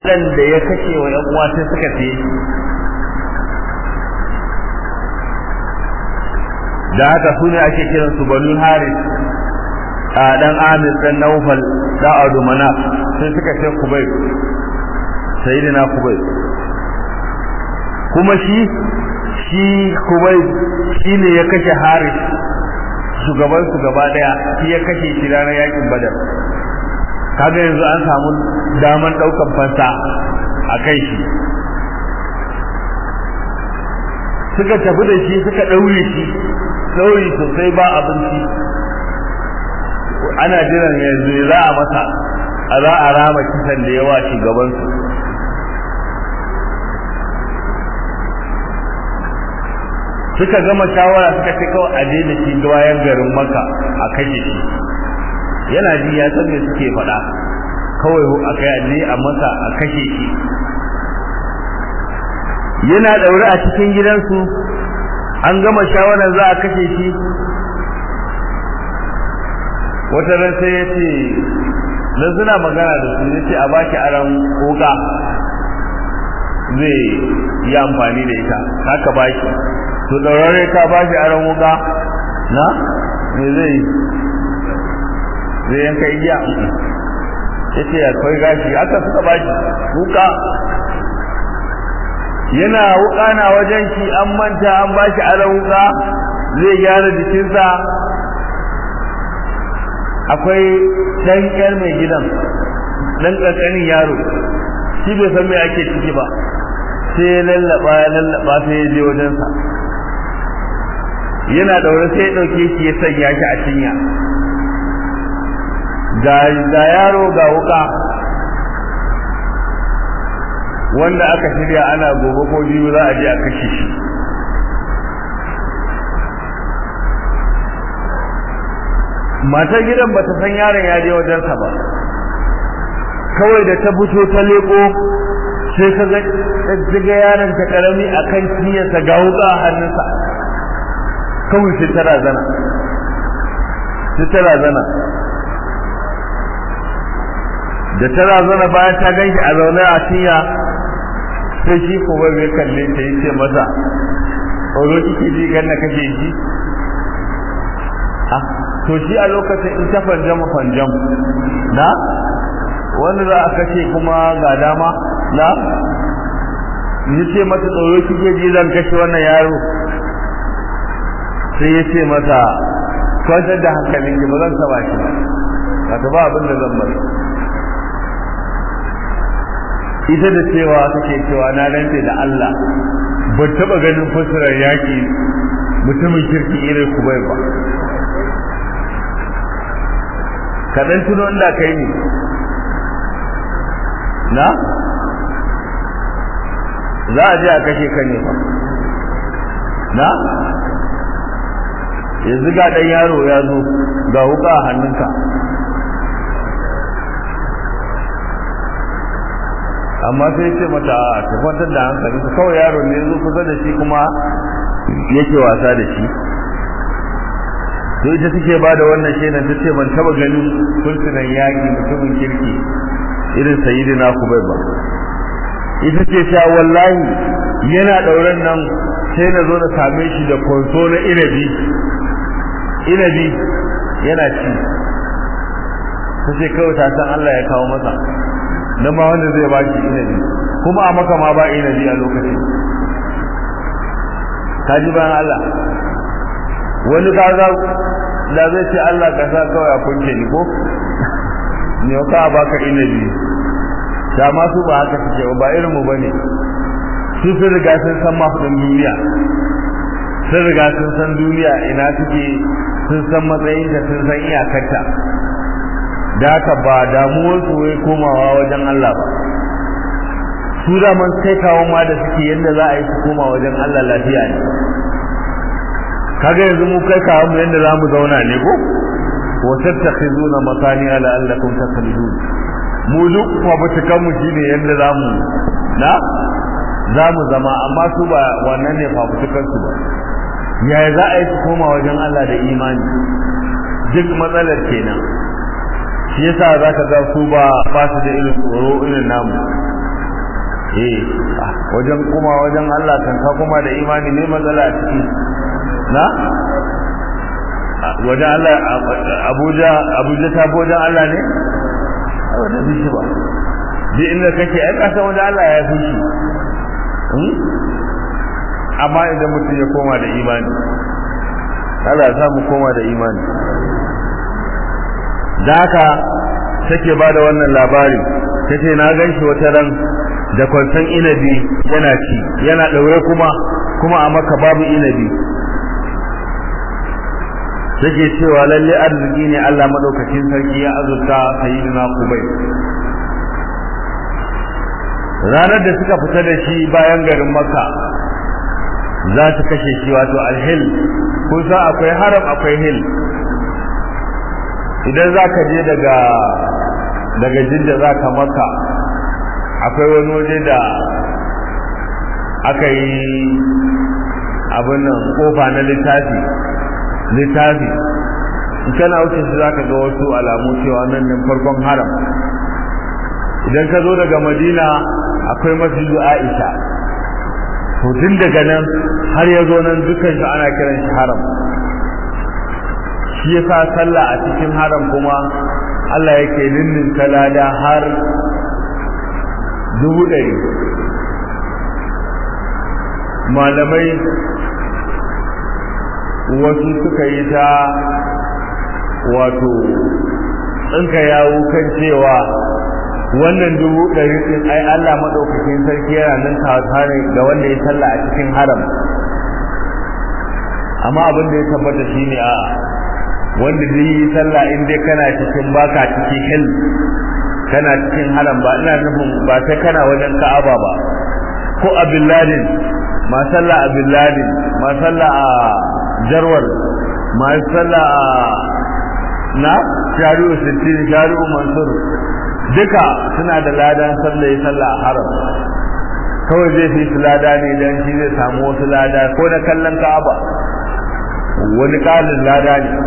da ya kashe wa ‘yan uwa sai suka ce da haka su ne ake kiran su banu haris a dan amir dan naufal da adu mana sai suka ce kubai sayyidina kubai kuma shi shi kubai shi ne ya kashe haris shugaban su gaba daya shi ya kashe shi ranar yakin badar kaga yanzu an samu daman daukan fansa a kai shi suka tafi da shi suka daure shi daure sosai ba abinci ana jiran yanzu za a masa a za a rama kisan da yawa shugabansu suka gama shawara suka ce kawai a je da shi bayan garin maka a kashe shi yana ji ya san me suke faɗa kawai a kai aje a masa a kashe shi yana daure a cikin gidansu an gama shawarar za a kashe shi wata ran sai ya ce dan suna magana da su ya ce a baki aran koka zai yi amfani da ita haka baki to daurare ka bashi aran wuka na me zai zai yanka igiya ya ce ya kai gashi aka suka bashi wuka yana wuka na wajen shi an manta an bashi aran wuka zai gyara jikinsa akwai ɗan ƴar mai gidan ɗan ƙanƙanin yaro shi bai san me ake ciki ba sai ya lallaba ya lallaba sai ya je wajensa yana daure sai ya ɗauke shi ya sanya shi a cinya ga yaro ga wuka wanda aka shirya ana gobe ko biyu za a je a kashe shi matar gidan ba ta san yaron ya je wajensa ba kawai da ta fito ta leko sai ka ga yaron ta karami akan ciyarsa ga wuka a hannunsa kawai sai ta razana sai ta razana da ta razana bayan ta ganshi a zaune a cinya sai shi kuma bai kalle ta yi ce masa tsoro kike ji gan na kashe shi ah to shi a lokacin in ta fanjam fanjam na wanda za a kashe kuma ga dama na ni ce mata tsoro kike ji zan kashe wannan yaro sai ya ce mata kwantar da hankalin ki ba zan saba shi ba ka ta ba abin da zan bari ita da cewa take cewa na rantse da Allah ba taba ganin fasirar yaki mutumin kirki irin kubai ba kaɗan tuno inda kai ne na za a je a kashe ka ne ba na yanzu ga ɗan yaro ya zo ga wuka a hannunka amma sai ce mata a ta kwantar da hankali ta kawai yaro ne zo kusa da shi kuma yake wasa da shi to ita take ba da wannan shaidan ta ce ban taba ganin kursunan yaƙi mutumin kirki irin sayyidina kubai ba ita ce sha wallahi yana ɗauren nan sai na zo na same shi da konso na inabi inabi yana ci ta ce kawai ta san Allah ya kawo masa don ma wanda zai ba shi inabi kuma a maka ma ba inabi a lokacin ka ji bayan Allah wani kaza da zai ce Allah ka sa kawai a kunce ni ko ne ka baka inabi da ma su ba haka suke ba irin mu bane su sun riga sun san mafudin duniya sun riga sun san duniya ina suke sun san matsayin da sun san iyakarta da haka ba damuwar su wai komawa wajen Allah ba su da man kai kawo ma da suke yadda za a yi su koma wajen Allah lafiya ne kaga yanzu mu kai kawo mu yadda za mu zauna ne ko wa tattakhizuna masani ala allakum takhlidun mu duk fafutukan mu shine yadda za mu na za mu zama amma su ba wannan ne fafutukan su ba yaya za a yi su koma wajen Allah da imani duk matsalar kenan shi yasa za ka ga su ba ba su da irin tsoro irin namu eh wajen kuma wajen Allah kan ka kuma da imani ne matsala a ciki na wajen Allah Abuja Abuja ta fi wajen Allah ne a wajen bishi ba duk inda kake ai kasa wajen Allah ya fi shi amma idan mutum ya koma da imani Allah ya mu koma da imani da haka take ba da wannan labari tace na ganshi wata ran da kwansan inabi yana ci yana daure kuma kuma a maka babu inabi take cewa lalle arziki ne Allah madaukakin sarki ya azurta sayyidina Kubay ranar da suka fita da shi bayan garin Makka za su kashe shi wato alhil kusa akwai haram akwai hil idan za ka je daga daga jinda za ka maka akwai wani waje da aka yi abin nan kofa na littafi littafi kana wuce shi za ka ga wasu alamu cewa nan nan farkon haram idan ka zo daga madina akwai masjidu aisha to tun daga nan har ya zo nan dukkan shi ana kiran shi haram shi yasa sallah a cikin haram kuma Allah yake ninnin kalada har dubu ɗari malamai wasu suka yi ta wato tsinka yawo kan cewa wannan dubu ɗari ɗin ai Allah maɗaukakin sarki yana nan kawata ne ga wanda ya sallah a cikin haram amma abin da ya tabbata shine a wanda zai yi sallah in dai kana cikin baka cikin hil kana cikin haram ba ina nufin ba sai kana wajen ka'aba ba ko a billadin ma sallah a billadin ma sallah a jarwar ma sallah a na shari'u sittin shari'u mansur duka suna da ladan sallah ya sallah a haram kawai zai fi su lada ne dan shi zai samu wasu lada ko na kallon ka'aba wani ƙalin lada ne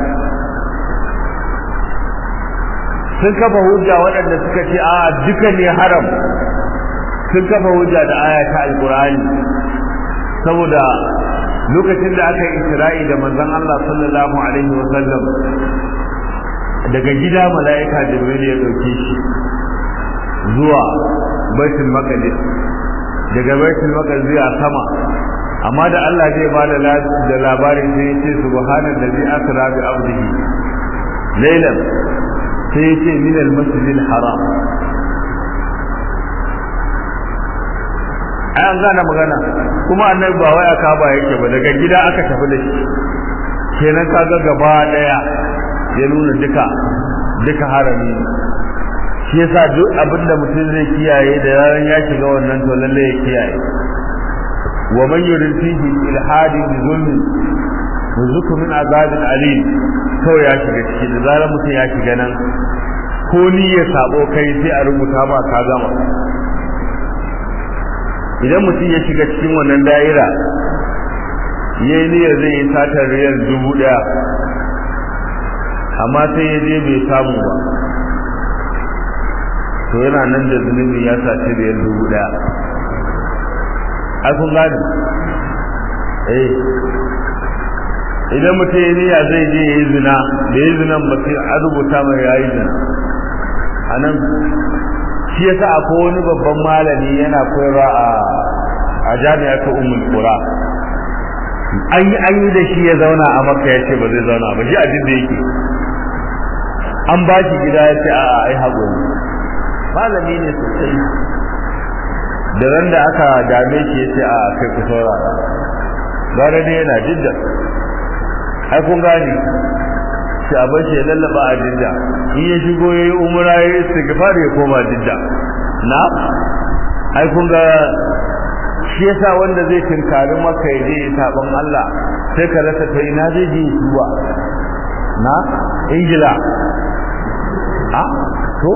sun kafa hujja waɗanda suka ce a duka ne haram sun kafa hujja da aya ta alkur'ani saboda lokacin da aka yi isra'i da manzon Allah sallallahu alaihi wa sallam daga gida mala'ika jibril ya dauke shi zuwa baitul maqdis daga baitul maqdis zuwa sama amma da Allah zai ba da labarin sai ya ce subhanallazi asra bi abdihi laylan sai ya ce min al-masjidil haram an gane magana kuma annabi ba waya ka ba yake ba daga gida aka tafi da shi kenan kaga gaba daya ya nuna duka duka harami shi yasa duk abinda mutum zai kiyaye da yaran ya shiga wannan to lalle ya kiyaye wa man yurid fihi ilhadin bi zulmin yuzuku min azabin alim kawai ya shiga ciki da zarar mutum ya shiga nan ko ni ya sabo kai sai a rubuta ba ka gama idan mutum ya shiga cikin wannan da'ira yayi niyyar zai yi satar riyal dubu daya amma sai ya je bai samu ba to yana nan da zunubi ya saci riyal dubu daya ai kun gani eh idan mutum ya niyya zai je ya yi zina da ya zinan ba sai a rubuta mai ya yi zina a nan shi yasa akwai wani babban malami yana koyarwa a a jami'a ta ummul qura an yi an yi da shi ya zauna a makka ya ce ba zai zauna ba shi a jidda yake an ba shi gida ya ce a ai haƙuri malami ne sosai da ran da aka dame shi ya ce a kai ku saurara gara ne yana jidda ai kun gane shi a bashi ya lallaba a jidda in ya shigo ya yi umura ya yi istighfar ya koma jidda na ai kun ga shi yasa wanda zai tinkari maka ya je ya saban Allah sai ka rasa ta ina zai je zuwa na ingila a to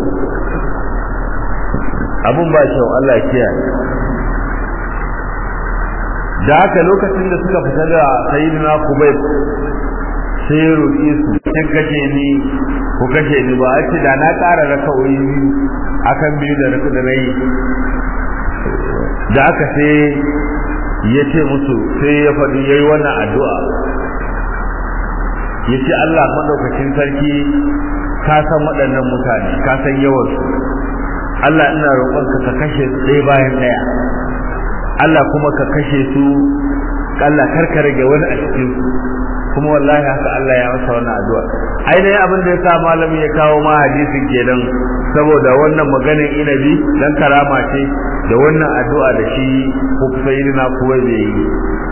abun ba kyau Allah ya kiyaye da haka lokacin da suka fita da sayyidina kubayb sai ya roƙe su kin kashe ni ku kashe ni ba a ce da na ƙara raka'o'i biyu akan biyu da raku da nayi da aka sai ya ce musu sai ya faɗi ya yi wannan addu'a ya ce Allah maɗaukacin sarki ka san waɗannan mutane ka san yawansu Allah ina roƙonka ka kashe su ɗaya bayan ɗaya Allah kuma ka kashe su Allah karka rage wani a cikin su kuma wallahi haka Allah ya masa wannan addu'a ainihin abin da ya sa malami ya kawo ma hadisin kenan saboda wannan maganin inabi dan karama ce da wannan addu'a da shi ko sayyidina kuwa bai yi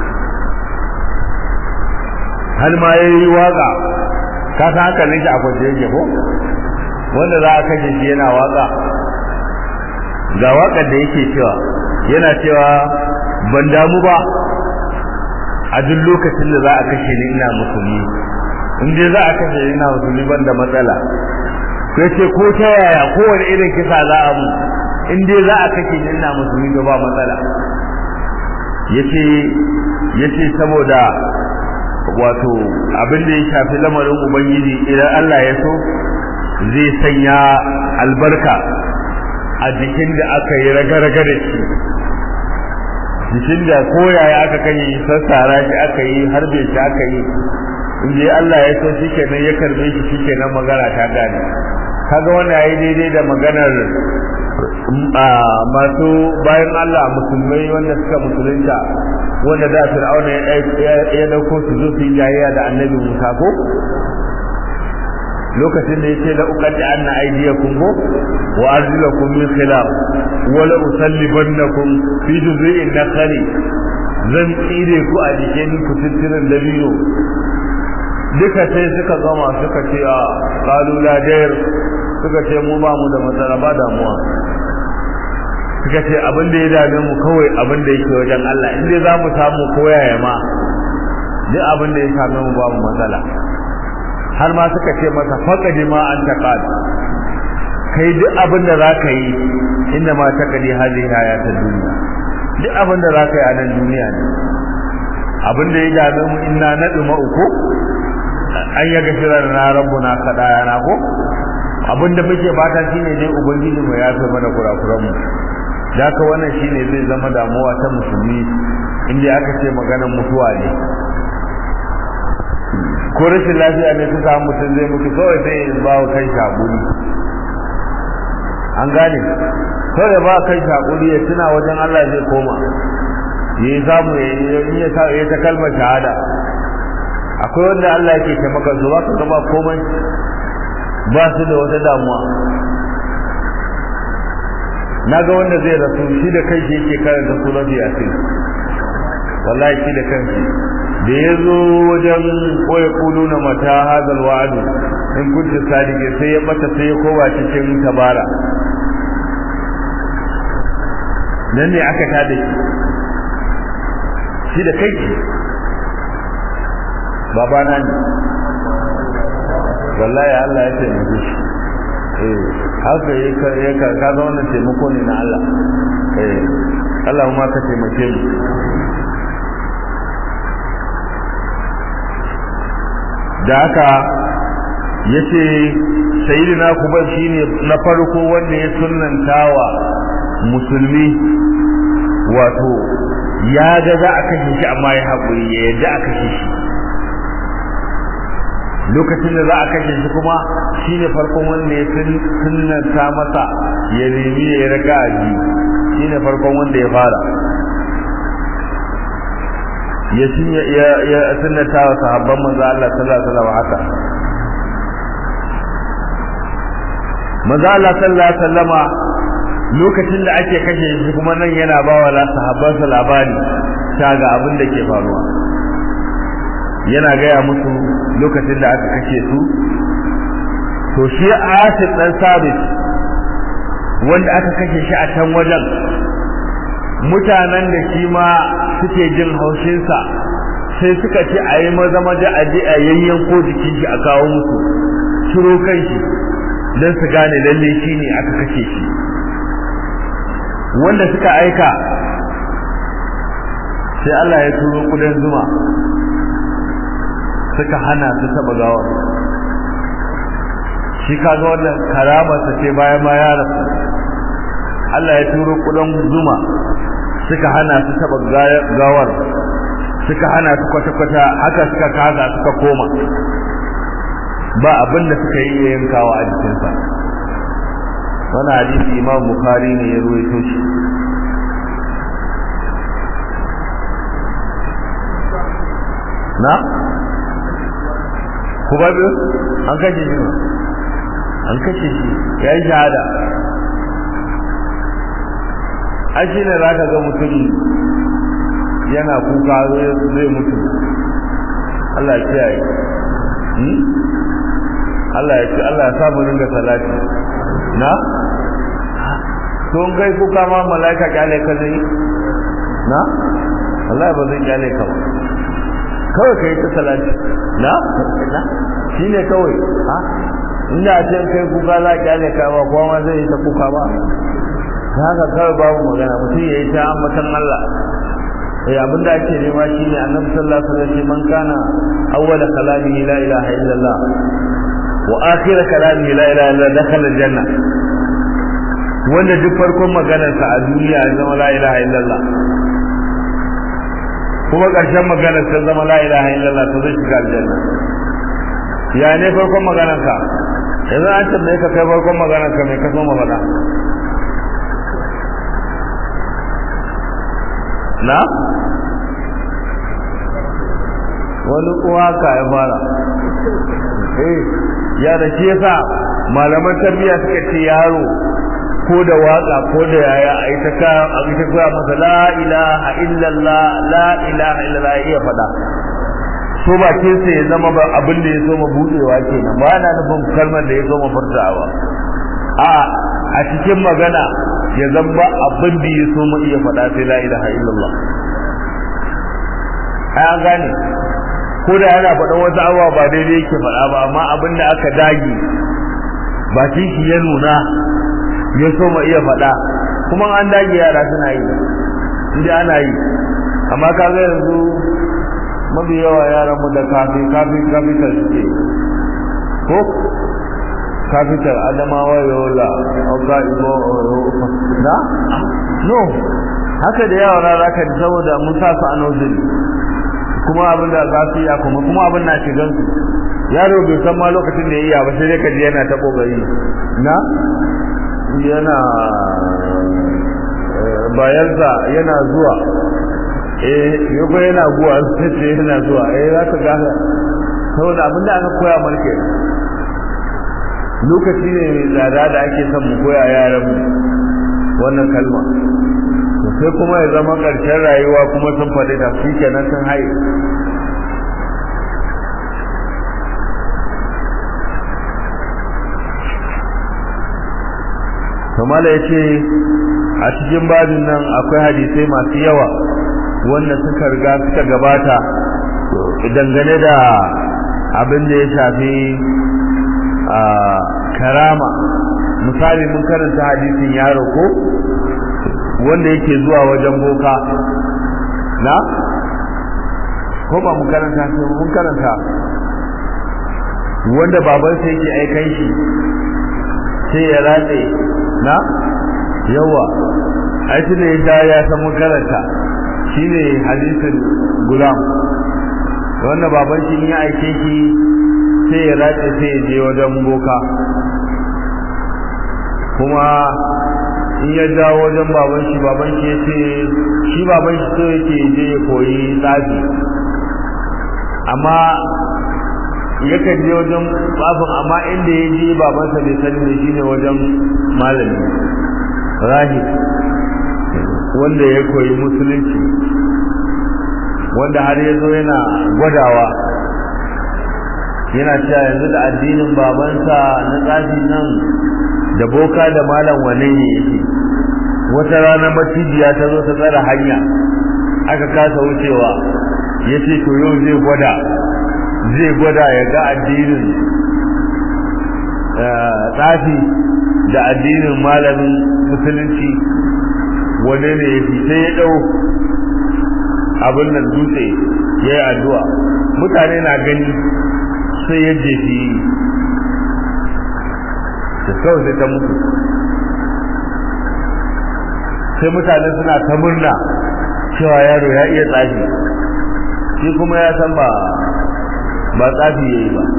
har ma yayi waka ka san haka ne shi a kwace yake ko wanda za a kashe shi yana waka ga wakar da yake cewa yana cewa ban damu ba a duk lokacin da za a kashe ni ina musulmi in dai za a kashe ni ina musulmi ban da matsala sai ce ko ta yaya kowane irin kisa za a mu in dai za a kashe ni ina musulmi to ba matsala yace yace saboda wato abin da ya shafi lamarin ubangiji idan Allah ya so zai sanya albarka a jikin da aka yi raga-raga da shi jikin da koyaya aka kai sassara shi aka yi harbe shi aka yi inda Allah ya so shi kenan ya karbe shi shi kenan magana ta gane kaga wannan yayi daidai da maganar masu bayan Allah musulmai wanda suka musulunta wanda da Fir'auna ya dauko su zo su yi jayayya da Annabi Musa ko lokacin da yace la uqaddi anna aydiyakum ko wa arjulakum min khilaf wa la usallibannakum fi juz'in nakhli zan tsire ku a jikin kututturen dabino duka sai suka gama suka ce a qalu la dair suka ce mu ba mu da matsala ba damuwa suka ce abin da ya dame mu kawai abin da yake wajen Allah in dai za mu samu koyaya ma duk abin da ya same mu ba mu matsala har ma suka ce masa faqadi ma an taqad kai duk abin da zaka yi inda ma taqadi hadhihi hayatud dunya duk abin da zaka yi a nan duniya ne abin da ya dame mu inna naduma uku an ya gashira na rabbuna kadayana ko abin da muke fata shine dai ubangiji mu ya fi mana kurakuran mu da ka wannan shine zai zama damuwa ta musulmi inda aka ce maganar mutuwa ne ko rashin lafiya ne ta samu mutum zai mutu kawai sai ya ba wa kai shaguri an gane kawai ba kai shaguri ya tuna wajen Allah zai koma ya samu ya ya ta kalmar shahada akwai wanda Allah yake taimaka su ba ka gaba komai ba su da wata damuwa na ga wanda zai rasu shi da kai shi yake karanta surat yasin wallahi shi da kanshi da ya zo wajen koya kulu na mata hazal wa'adu in kunta sadike sai ya bata sai ya kowa cikin tabara nan ne aka tada shi shi da kai babana ne wallahi Allah ya taimake shi eh haka ya ka ka ga wannan taimako ne na Allah eh Allah ma ka taimake mu da haka yace sayyidina kubar shine na farko wanda ya sunnantawa musulmi wato ya ga za a kashe shi amma ya haƙuri ya yadda a kashe shi lokacin da za a kashe shi kuma shine farkon wanda ya sunnanta masa ya nemi ya raga aji shine farkon wanda ya fara ya ya ya sunnata wa sahabban manzo Allah sallallahu alaihi wasallam haka manzo Allah sallallahu alaihi wasallama lokacin da ake kashe shi kuma nan yana ba wa sahabbansa labari ta ga abin da ke faruwa yana gaya musu lokacin da aka kashe su to shi asif dan sabit wanda aka kashe shi a can wajen mutanen da shi ma suke jin haushinsa sai suka ce a yi maza maza a je a yayyanko jikin shi a kawo musu ciro kan shi don su gane lalle shi ne aka kashe shi wanda suka aika sai Allah ya turo kudan zuma suka hana su taba gawar shi kaga wannan karamarsa ce bayan ma ya rasu Allah ya turo kudan zuma suka hana su taba gawar suka hana su kwata-kwata haka suka kaza suka koma ba abin da suka yi yankawa a jikinsa wani hadisi imam bukhari ne ya ruwaito shi na? kuma biyu an kashe shi an kashe shi ya yi shahada an shi ne za ka ga mutum yana kuka zai mutu Allah ya kiyaye Allah ya ce Allah ya samu ringa salati na to kai kuka ma malaika kyale ka zai na Allah ba zai kyale ka ba kawai kai ta salati na shine kawai ha inda a can kai kuka za kyale ka ba kowa ma zai yi ta kuka ba haka kawai babu magana mutum ya yi ta ambatan Allah eh abin da ake nema shine annabi sallallahu alaihi wasallam man kana awwala kalamihi la ilaha illallah wa akhir kalamihi la ilaha illallah dakhala aljanna wanda duk farkon maganarsa a duniya ya zama la ilaha illallah kuma ƙarshen maganar ta zama la ilaha illallah to zai shiga aljanna ya ne farkon maganarka yanzu an tambaye ka kai farkon maganarka mai kaso ma faɗa na wani uwa ka ya fara eh ya da shi yasa malaman tarbiyya suka ce yaro ko da waka ko da yaya a ita ka a ita ka masa la ilaha illallah la ilaha illallah ya iya fada so bakin sa ya zama ba abin da ya so ma budewa kenan ba na nufin kalmar da ya so ma furtawa a a cikin magana ya zamba abin da ya so ma iya fada sai la ilaha illallah ai an gane ko da yana faɗan wasu abubuwa ba daidai yake faɗa ba amma abin da aka dage bakin shi ya nuna ya so ma iya faɗa kuma an dage yara suna yi inda ana yi amma kaga yanzu mafi yawa yaran mu da kafi kafi kafitar suke ko kafitar adamawa yola oga ibo na no haka da yawa na zaka ji saboda mun sa su a nozili kuma abin da za su iya kuma kuma abin na shigan su yaro bai san ma lokacin da ya iya ba sai dai ka ji yana ta kokari na yana bayansa yana zuwa eh yau yana guwa sai yana zuwa eh za ka ga saboda abin da aka koya marke lokaci ne mai tsada da ake son mu koya yaran mu wannan kalma sai kuma ya zama ƙarshen rayuwa kuma sun faɗi da shi kenan sun haye kamala ya ce a cikin babin nan akwai hadisai masu yawa wanda suka riga suka gabata dangane da abin da ya shafi a karama misali mun karanta hadisin yaro ko wanda yake zuwa wajen boka na ko ba mu karanta sai mun karanta wanda babansa yake aikan shi sai ya ratse na yawa ai tunda ya sha ya san mun karanta shine hadisin gulam wanda baban shi ya aike shi sai ya ratse sai ya je wajen boka kuma in ya dawo wajen baban shi baban shi ya ce shi baban shi so yake je ya koyi tsafi amma yakan je wajen tsafin amma inda ya je babansa bai sani ne shine wajen malami rahib wanda ya koyi musulunci wanda har ya zo yana gwadawa yana cewa yanzu da addinin babansa na tsafi nan da boka da malam wane ne yake wata rana macijiya ta zo ta tsara hanya aka kasa wucewa ya ce to yau zai gwada zai gwada ya ga addinin tsafi da addinin malamin musulunci wane ne ya fi sai ya ɗau abin nan dutse ya yi addu'a mutane na gani sai ya jefi da kawai sai ta mutu sai mutane suna ta murna cewa yaro ya iya tsafi shi kuma ya san ba ba tsafi yayi ba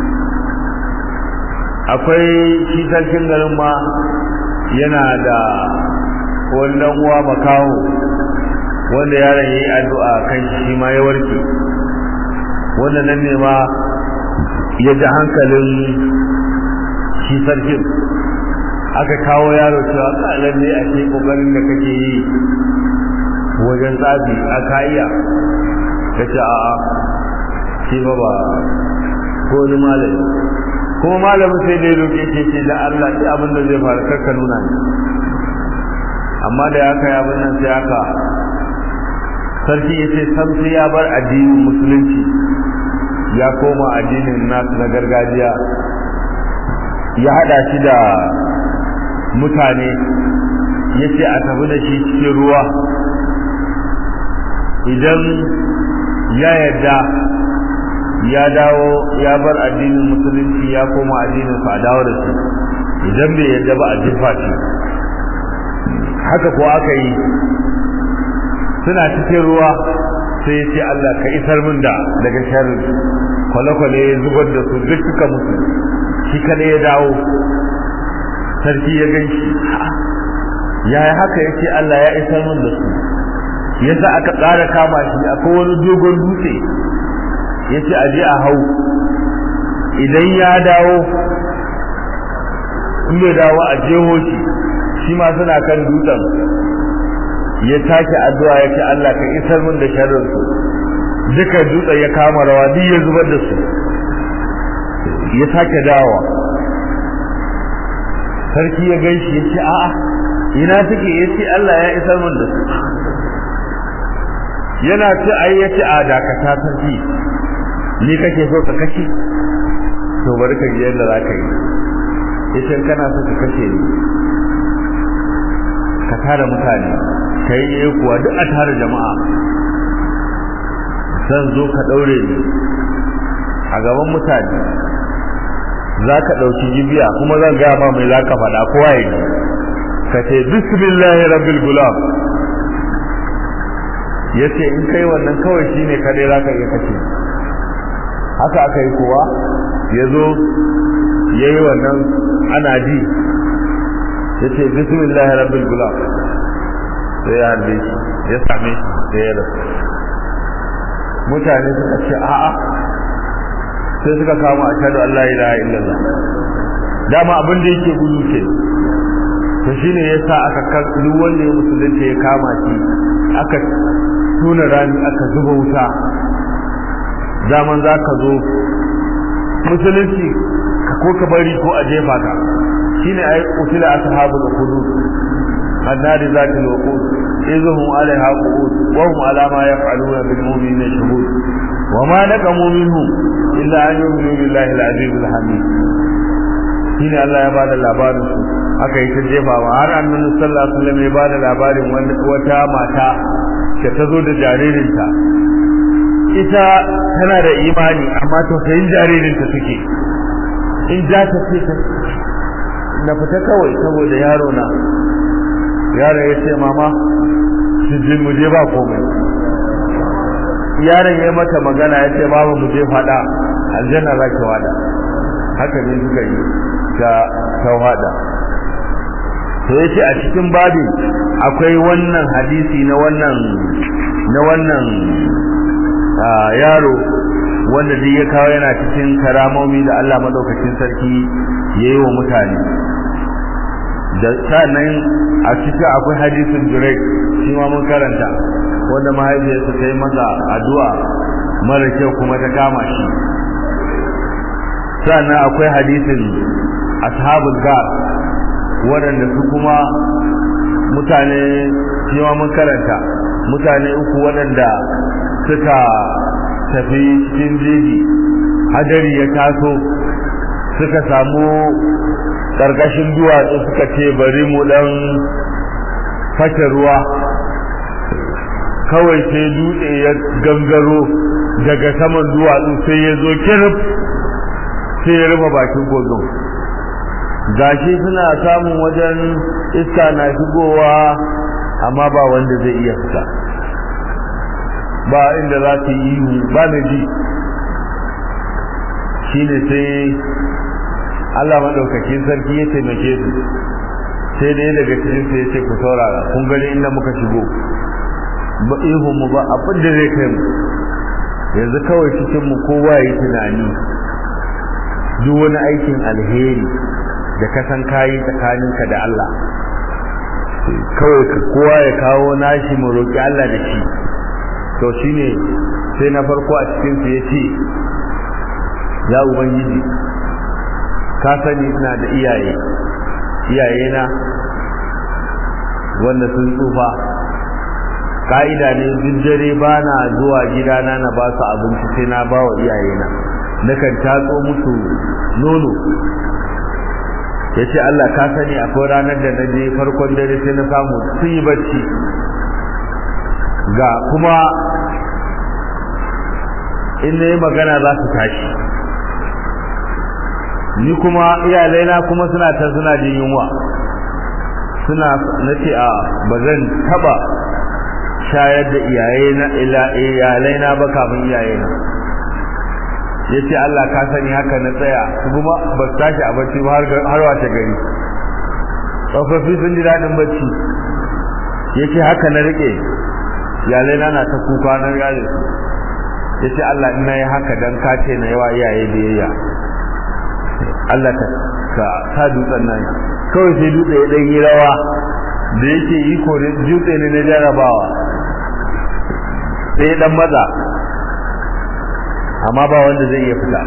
akwai shi sarkin garin ma yana da wannan uwa makaho wanda yaron yayi addu'a kan shi ma ya warke wanda nan ne ma ya ji hankalin shi sarkin aka kawo yaro cewa kalan ne a ce kokarin da kake yi wajen tsafi a kaiya ka ce a'a shi ba ba ko wani malami kuma malamin sai dai roƙe ce ce da Allah sai abin da zai faru karka nuna ne amma da ya kai abin nan sai aka sarki ya ce sam sai ya bar addinin musulunci ya koma addinin nasu na gargajiya ya hada shi da mutane ya ce a tafi da shi cikin ruwa idan ya yarda ya dawo ya bar addinin musulunci ya koma addinin sa dawo da shi idan bai yarda ba a jefa shi haka ko aka yi suna cikin ruwa sai ya ce Allah ka isar min da daga sharri kwale-kwale ya zubar da su duk suka mutu shi kada ya dawo sarki ya gan shi yaya haka ya ce Allah ya isar min da su yasa aka ƙara kama shi akwai wani dogon dutse ya ce aje a hau idan ya dawo in bai dawo a jeho shi shi ma suna kan dutsen ya take addu'a ya ce Allah ka isar min da sharrin su duka dutsen ya kama rawa duk ya zubar da su ya sake dawa sarki ya gaishe ya ce a'a ina take ya ce Allah ya isar min da su yana ce ai ya ce a dakata sarki ni kake so ka kashe to bari ka ji yadda za ka yi yace kana so ka kashe ni ka tara mutane ka yi kuwa duk a tara jama'a zan zo ka daure ni a gaban mutane za ka ɗauki jibiya kuma zan gaya ma mai za ka faɗa kowa ya ji ka ce bismillahi rabbil gulam ya ce in kai wannan kawai shi ne kaɗai za ka iya kashe haka aka yi kowa ya zo ya yi wannan ana ji ya ce bismillahi rabbil gulam sai ya harbe shi ya same shi sai ya rasu mutane suka ce a'a sai suka kama a shaɗu Allah ilaha illallah dama abin da yake gudu ce to shine yasa aka kan duk wanda ya musulunci ya kama shi aka tuna rani aka zuba wuta zaman za ka zo musulunci ka ko ka bari ko a jefa ka shine ai utila ashabul hudud النار ذات الوقود إذ هم عليها قعود وهم على ما يفعلون بالمؤمنين شهود وما نقموا منهم إلا أن يؤمنوا بالله العزيز الحميد shine Allah ya bada labarin su aka yi ta jefawa har annabi sallallahu alaihi wasallam ya bada labarin wata mata da ta zo da jaririnta ita tana da imani amma to sai jaririnta take in za ta ce ta na fita kawai saboda yaro na yaro ya ce mama su ji mu je ba komai yaron ya mata magana ya ce babu mu je fada aljanna za ki wada haka ne suka yi ta tawada to yace a cikin babin akwai wannan hadisi na wannan na wannan yaro wanda duk ya kawo yana cikin karamomi da Allah madaukakin sarki yayi wa mutane da sannan a cikin akwai hadisin Jurayk shi ma mun karanta wanda mahaifiyarsa ta yi masa addu'a mara kyau kuma ta kama shi sannan akwai hadisin ashabul gar waɗanda su kuma mutane shi ma mun karanta mutane uku waɗanda suka tafi cikin jeji hadari ya taso suka samu ƙarƙashin duwatsu suka ce bari mu ɗan fashe ruwa kawai sai dutse ya gangaro daga saman duwatsu sai ya zo kirif sai ya rufe bakin kogon gashi suna samun wajen iska na shigowa amma ba wanda zai iya fita ba inda za su yi ihu ba na ji shi ne sai Allah maɗaukakin sarki ya taimake su sai dai daga cikin su ya ce ku saurara kun gani inda muka shigo ba ihu mu ba abin da zai kai mu yanzu kawai cikin mu kowa yi tunani duk wani aikin alheri da ka san kayi tsakaninka da Allah kawai kowa ya kawo nashi mu roƙi Allah da shi to shine sai na farko a cikin su yace ya ubangiji ka sani ina da iyaye iyaye na wanda sun tsufa ka'ida ne duk dare ba na zuwa gidana na ba su abinci sai na ba wa iyaye na nakan tatso musu nono ya ce Allah ka sani akwai ranar da na je farkon dare sai na samu sun yi bacci ga kuma in na yi magana za su tashi ni kuma iyalaina kuma suna ta suna jin yunwa suna na ce a ba zan taba shayar da iyalaina ba kafin iyayena ya ce Allah ka sani haka na tsaya su kuma ba su tashi a bacci ba har wace gari tsofaffi sun ji daɗin bacci ya ce haka na riƙe iyalaina na ta kuka na gare su ya ce Allah ina yi haka don kace na yawa iyaye biyayya Allah ka ka sa dutsen nan kawai sai dutse ya ɗan yi rawa da yake yi kore dutse ne na jarabawa sai ya ɗan maza amma ba wanda zai iya fita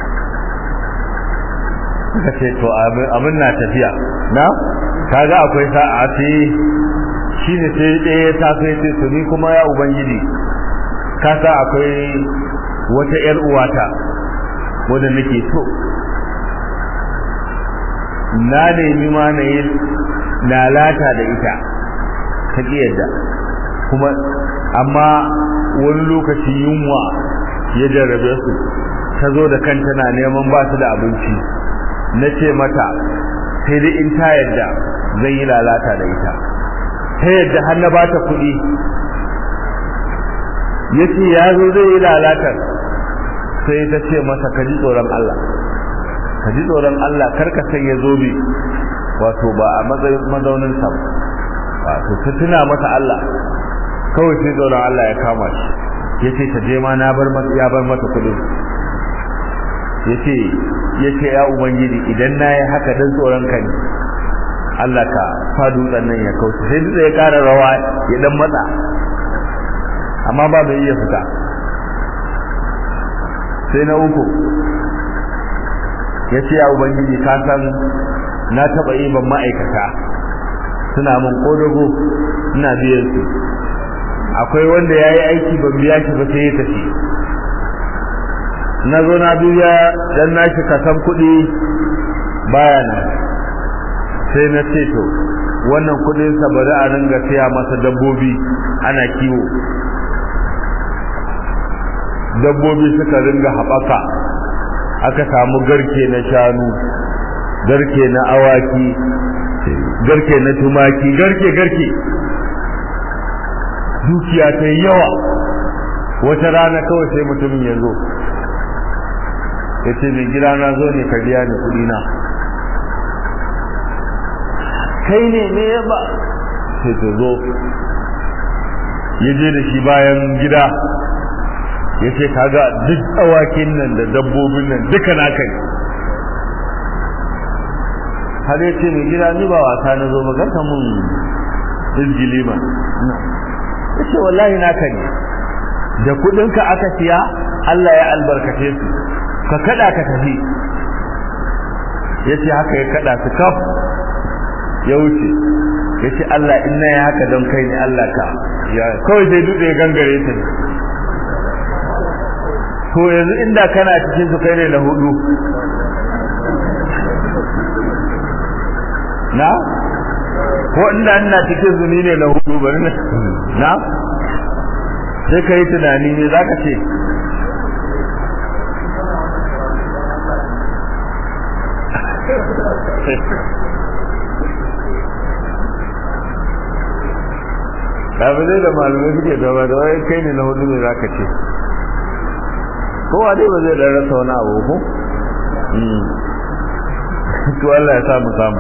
suka ce to abin na tafiya na kaga akwai sa'a ce shi ne sai ɗaya ta sai ce to ni kuma ya ubangiji ka sa akwai wata ‘yar uwata wadda nake so na nemi ma na yi lalata da ita ta yadda kuma amma wani lokaci yunwa ya jarrabe su ta zo da kanta na neman ba su da abinci na ce mata sai dai in ta yadda zan yi lalata da ita ta yadda har na bata kuɗi ya ce ya zo zai yi lalatar sai ta ce masa ka ji tsoron Allah ka ji tsoron Allah karka sanya zobe wato ba a matsayin mazaunin sa wato ta tuna masa Allah kawai sai tsoron Allah ya kama shi yace ta je ma na bar mata ya bar mata kudin yace yace ya ubangiji idan nayi haka dan tsoron ka ne Allah ka fa dutsen nan ya kauce sai dutse ya kara rawa ya dan matsa amma ba bai iya fita sai na uku yace ya ubangiji ka san na taba yi ban ma'aikata suna mun kodogo ina biyan su akwai wanda ya yi aiki ban biya shi ba sai ya tafi na zo na biya dan nashi kasan kuɗi baya nan sai na ce to wannan kuɗin sa bari a ringa siya masa dabbobi ana kiwo dabbobi suka ringa haɓaka aka samu garke na shanu garke na awaki garke na tumaki garke garke dukiya ta yi yawa wata rana kawai sai mutumin ya zo ya ce mai gida na zo ne ka biya ni kuɗi na kai ne ne ya ba sai ta zo ya je da shi bayan gida ya ce kaga duk tsawakin nan da dabbobin nan duka na kai har ya ce mai gida ni ba wasa na zo ba garka mun izgili ba ya ce wallahi naka ne da kudinka aka siya Allah ya albarkace su ka kada ka tafi ya ce haka ya kada su kaf ya wuce ya ce Allah ina ya haka don kai ne Allah ka ya kawai sai dutse ya gangare ta ne to yanzu inda kana cikin su kai ne na hudu na ko inda ina cikin zuni ne na hudu bari na na sai ka yi tunani ne za ka ce kafin zai da malamai suke da ba da wai kai ne na hudu ne za ka ce kowa dai ba zai dan rasa wani abu ko to Allah ya samu samu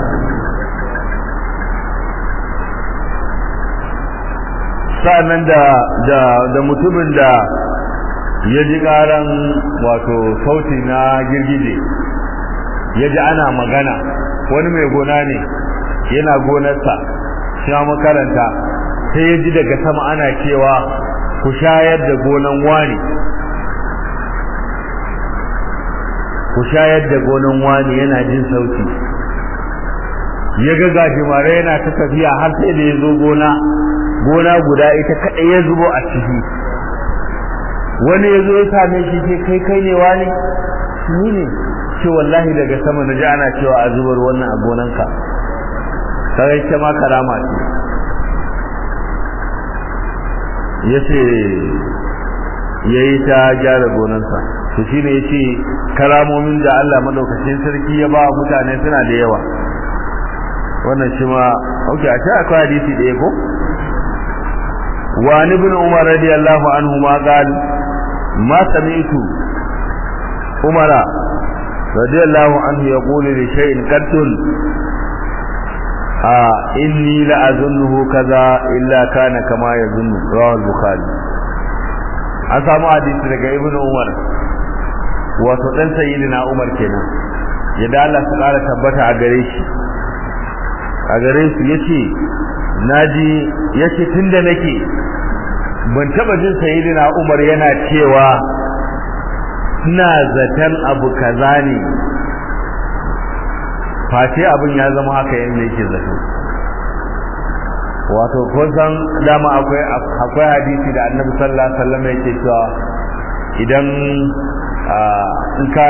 sa'annan da da da mutumin da ya ji karan wato sauti na girgije ya ji ana magana wani mai gona ne yana gonarsa shi makaranta sai ya ji daga sama ana cewa ku shayar da gonan wani ku shayar da gonan wani yana jin sauti ya ga gajimare yana ta tafiya har sai da ya zo gona gona guda ita kaɗai ya zubo a ciki wani ya zo ya same shi ce kai kai ne wani ni ne ce wallahi daga sama na ji ana cewa a zubar wannan a gonanka sai ce ma karama ce ya ce ya yi ta gyara gonansa to shi ne ya ce karamomin da Allah madaukakin sarki ya ba mutane suna da yawa wannan shi ma ok a ce akwai hadisi ɗaya ko وعن ابن عمر رضي الله عنهما قال ما سمعت عمر رضي الله عنه يقول لشيء قتل آه إني لأظنه كذا إلا كان كما يظن رواه البخاري أسامة حديث لك ابن عمر وتدن سيدنا عمر كنا يدعى الله سبحانه تبت أغريش أغريش يشي naji yace tunda nake ban taba jin sayyidina Umar yana cewa ina zaton abu kaza ne face abin ya zama haka yanda yake zato wato kun san dama akwai akwai hadisi da Annabi sallallahu alaihi wasallam yake cewa idan in ka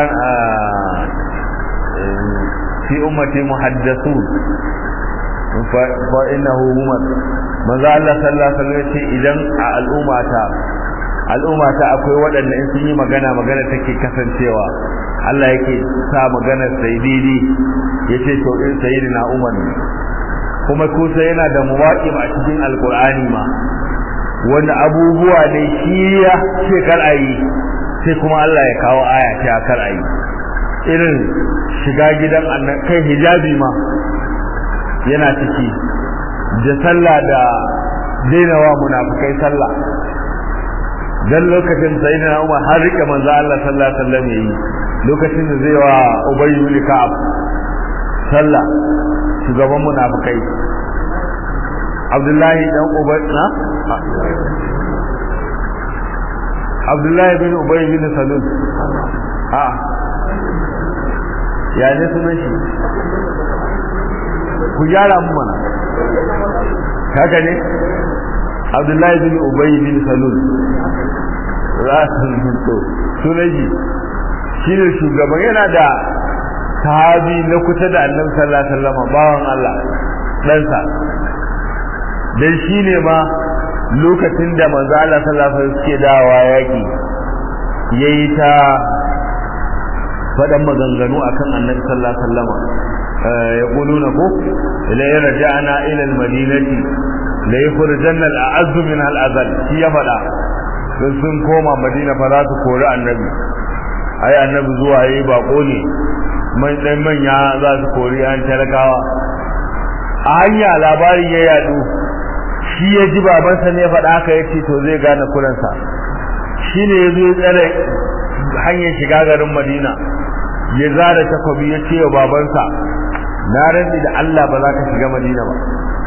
fi ummati muhaddathun fa innahu umar manzo Allah sallallahu alaihi wasallam ce idan a al'ummata al'ummata akwai waɗanda in sun yi magana magana take kasancewa Allah yake sa magana sai daidai yace to in sayyidina Umar ne kuma kusa yana da muwaqim a cikin alqur'ani ma wanda abubuwa ne shi ya ce kar ayi sai kuma Allah ya kawo aya ce kar ayi irin shiga gidan kai hijabi ma yana ciki da sallah da dainawa munafikai sallah dan lokacin sayyidina Umar har rike manzo Allah sallallahu alaihi wasallam yayi lokacin da zai wa Ubay ibn Ka'ab sallah shugaban munafikai Abdullahi dan Ubay na Abdullahi bin Ubay bin Salul a ya ne sunan shi ku gyara mu mana haka ne abdullahi bin ubay bin salul rasul to sunaji shine shugaban yana da sahabi na kusa da annabi sallallahu alaihi wasallam bawan Allah ɗansa dan shine ma lokacin da manzo Allah sallallahu alaihi wasallam suke dawowa yaki yayi ta faɗan maganganu akan annabi sallallahu alaihi wasallam يقولون كو إلى رجعنا إلى المدينة ليخرجن الأعز منها الأذل شي يفدا sun koma madina fa za su kori annabi ai annabi zuwa yayi bako ne man dan manya za su kori an talakawa a hanya labarin ya yadu shi ya ji babansa ne faɗa haka yace to zai gane kuransa shine yazo ya tsare hanyar shiga garin madina ya zara takobi ya ce wa babansa na rantsi da Allah ba za ka shiga Madina ba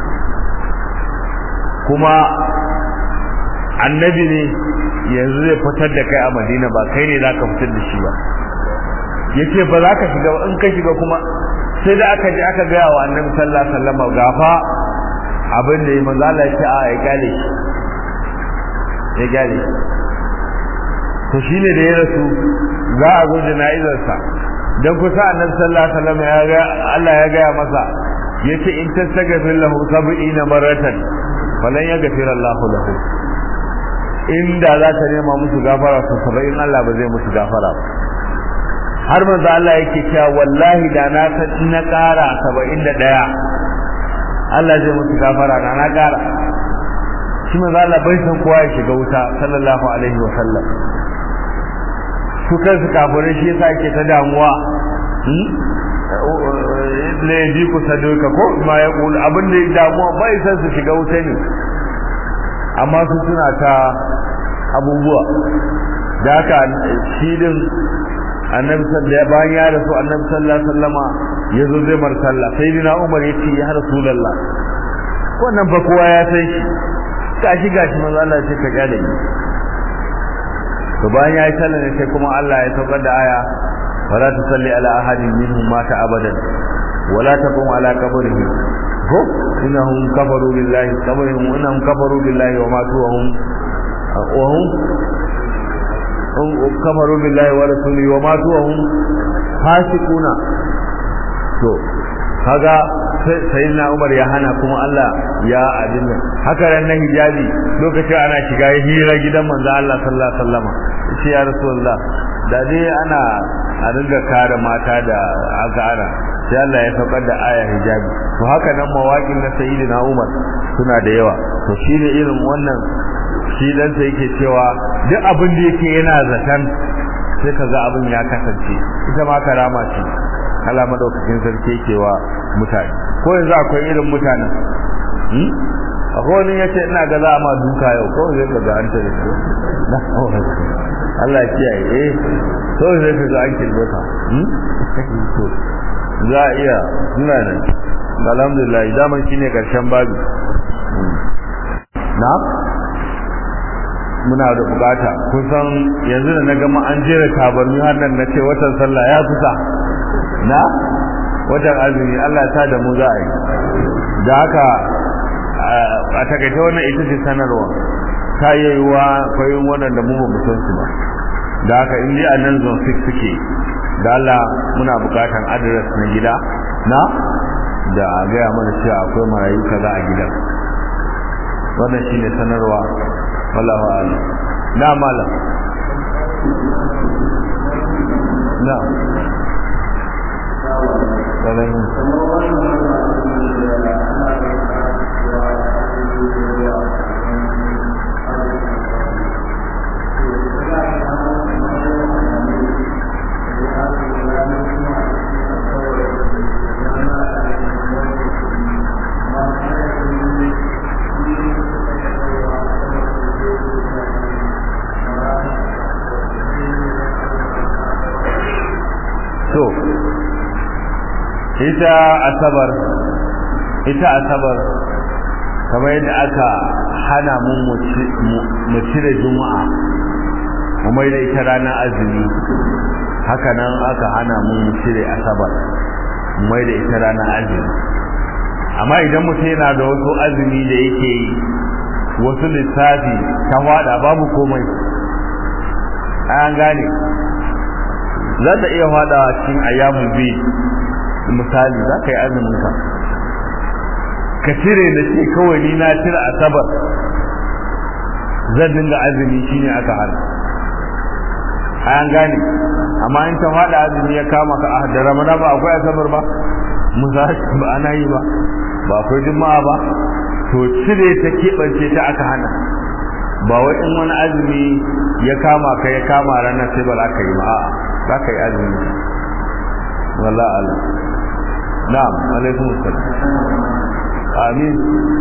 kuma annabi ne yanzu zai fitar da kai a Madina ba kai ne za ka fitar da shi ba yace ba za ka shiga ba in ka shiga kuma sai da aka je aka gaya wa annabi sallallahu alaihi wasallam gafa abin da ya manzo Allah ya ce a ya gale shi ya gale to shine da ya rasu za a zo jana'izarsa dan kusa annabi sallallahu alaihi wasallam ya ga Allah ya ga masa yace in tastaghfir lahu 70 maratan falan yaghfir Allah lahu inda za ta nema musu gafara to 70 Allah ba zai musu gafara ba har manzo Allah yake cewa wallahi da na san in na ƙara 71 Allah zai musu gafara da na ƙara shi manzo Allah bai san kowa ya shiga wuta sallallahu alaihi wa sallam su kansu kafirai shi yasa yake ta damuwa ne bi ku saduka ko ma ya kula abin da ya damuwa bai san su shiga wuta ne amma su suna ta abubuwa da haka shi din annabi sallallahu bayan ya rasu annabi sallallahu alaihi wasallama yazo zai mar sallah sai dina umar ya ce ya rasulullah wannan ba kowa ya san shi gashi gashi manzo Allah ya ce ka gane ni to bayan ya yi sallah ne sai kuma Allah ya saukar da aya wala tusalli ala ahadin minhum mata abadan wala taqum ala qabrihi ko innahum kafaru billahi qabrihim innahum kafaru billahi wa matu wa hum wa hum kafaru billahi wa rasulihi wa matu wa hum fasiquna to kaga sayyidina Umar ya hana kuma Allah ya adinna haka ran nan hijabi lokacin ana shiga hira gidan manzo Allah sallallahu alaihi wasallam shi ya rasulullah da dai ana a dinga kare mata da aka ana sai Allah ya saukar da aya hijabi to haka nan mawaƙin na sayyidina Umar suna da yawa to shine irin wannan shi dan sai yake cewa duk abin da yake yana zaton sai kaga abin ya kasance ita ma karama ce Allah madaukakin sarki yake wa mutane ko yanzu akwai irin mutanen hmm akwai wani yace ina ga za a ma duka yau ko zai ga an tare ko Allah ya kiyaye eh to zai ga an kirbe ka hmm to za a iya suna nan alhamdulillah daman shine karshen babu na muna da bukata kusan yanzu da na gama an jera tabarmi har nan na ce watan sallah ya kusa na watan azumi Allah ya sa da mu za a yi da haka a takaita wannan ita ce sanarwa ta yi yiwuwa kwayoyin waɗanda mu ba mu san su ba da haka in dai a nan zone 6 suke da Allah muna bukatan adres na gida na da a gaya mana cewa akwai marayu kaza a gidan wannan shine sanarwa wallahu a'lam na malam na to ita asabar ita asabar kamar yadda aka hana mu mu cire juma'a mu mai da ita ranar azumi haka nan aka hana mu mu cire asabar mu mai da ita ranar azumi amma idan mutum yana da wasu azumi da yake yi wasu lissafi ta wada babu komai an gane za ta iya fada cikin ayyamun bi misali za ka yi azumin ka ka cire da ce kawai ni na cire asabar zan dinga azumi shine aka hana an gane amma in ta fada azumi ya kama ka a da ramana ba akwai asabar ba misali ba ana yi ba ba akwai juma'a ba to cire ta keɓance ta aka hana ba wai in wani azumi ya kama ka ya kama ranar sai ba za ka yi ba a'a za ka yi azumi wala ala na'am alaikum assalam amin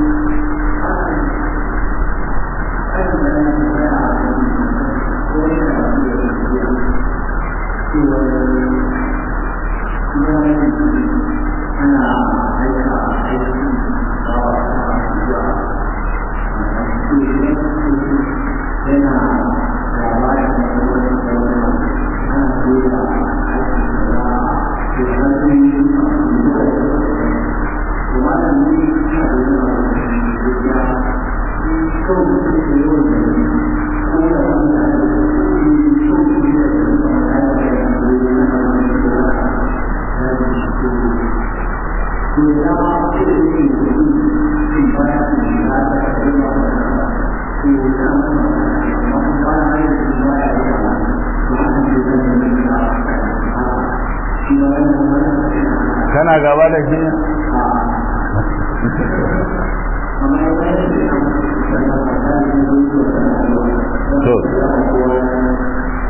kana gaba da shi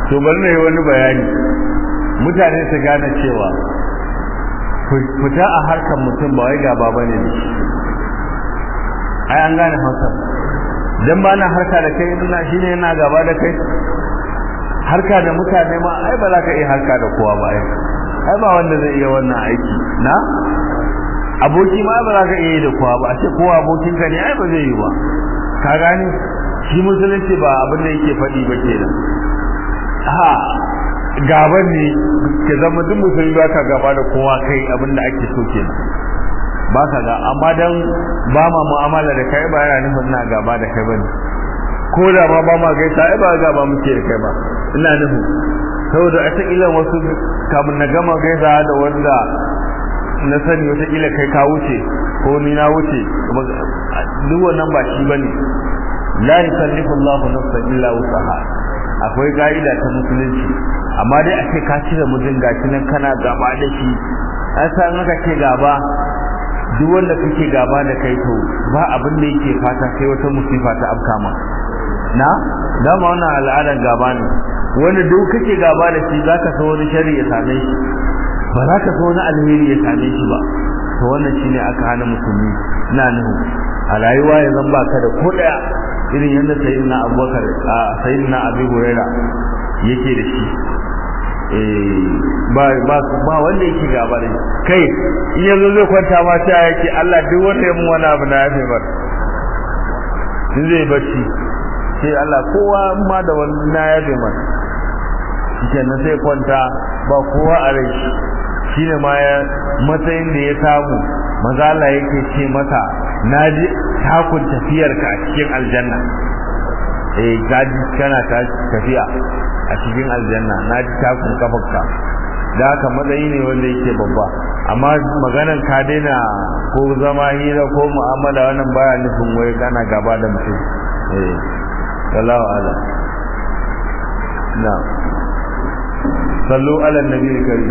to bari na yi wani bayani mutane su gane cewa fita a harkar mutum ba wai gaba bane da shi ai an gane hausa dan ba na harka da kai ina shine yana gaba da kai harka da mutane ma ai ba za ka iya harka da kowa ba ai ai ba wanda zai iya wannan aiki na aboki ma ba za ka iya da kowa ba a ce kowa abokin ka ne ai ba zai yi ba ka gane shi musulunci ba abin da yake faɗi ba kenan ha gaban ne ke zama duk musulmi ba ka gaba da kowa kai abin da ake so kenan ba ka ga amma dan ba ma mu'amala da kai ba yana nufin na gaba da kai bane ko da ma ba ma gaisa ai ba gaba muke da kai ba ina nufin saboda a taƙila wasu kamun na gama gaisa da wanda na sani wata kila kai ka wuce ko ni na wuce duk wannan ba shi bane la yukallifu Allahu nafsan illa wusaha akwai ka'ida ta musulunci amma dai a ce ka cire mutum gashi nan kana gaba da shi an san aka ce gaba duk wanda kake gaba da kai to ba abin da yake fata sai wata musifa ta afka ma na dama wannan al'adar gaba ne wanda duk kake gaba da shi zaka so wani shari ya same shi ba za ka so wani alheri ya same shi ba to wannan shine aka hana musulmi ina nuhu a rayuwa ya zan baka da ko daya irin yadda sayyidina abubakar sayyidina abi huraira yake da shi ba ba ba wanda yake gaba da kai in yanzu zai kwanta ma sai yake Allah duk wanda ya mun wani abu na yafe bar in zai bacci sai Allah kowa ma da wani na yafe mar kenan sai kwanta ba kowa a rai shine ma ya matsayin da ya samu maza Allah yake ce masa naji takun tafiyarka a cikin aljanna eh gaji kana ta tafiya a cikin aljanna na ji takun kafarka da haka matsayi ne wanda yake babba amma maganan ka daina ko zama hira ko mu'amala wannan baya nufin wai kana gaba da mutum eh sallahu ala na sallu ala nabi karim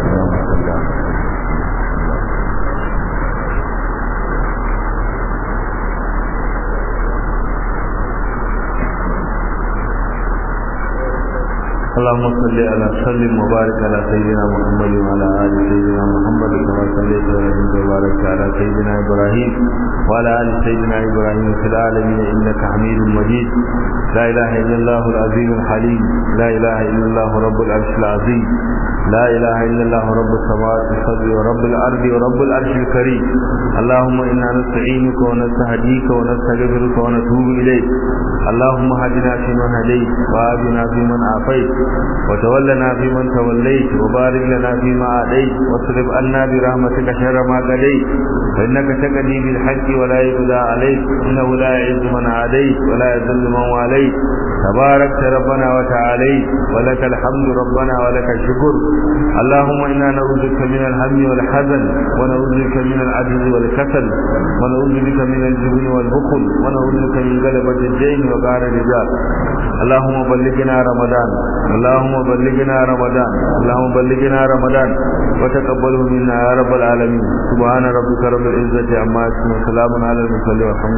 اللهم صل على سلم وبارك على سيدنا محمد وعلى ال سيدنا محمد كما صليت وسلمت وباركت على سيدنا ابراهيم وعلى ال سيدنا ابراهيم في العالمين انك حميد مجيد لا اله الا الله العظيم الحليم لا اله الا الله رب العرش العظيم لا اله الا الله رب السماوات والارض ورب الارض ورب العرش الكريم اللهم انا نستعينك ونستهديك ونستغفرك ونتوب اليك اللهم هدنا فيمن هديت وآتنا فيمن عافيت وتولنا فيمن توليت وبارك لنا فيما أعطيت واصرف عنا برحمتك شر ما قضيت فإنك تقضي بالحق ولا يقضى عليك إنه لا يعز من عاديت ولا يذل من واليت تباركت ربنا وتعاليت ولك الحمد ربنا ولك الشكر اللهم إنا نعوذ بك من الهم والحزن ونعوذ بك من العجز والكسل ونعوذ بك من الجبن والبخل ونعوذ بك من غلبة الدين وقهر الرجال اللهم بلغنا رمضان اللهم بلغنا رمضان اللهم بلغنا رمضان وتقبله منا يا رب العالمين سبحان ربك رب العزة عما يصفون وسلام على المرسلين والحمد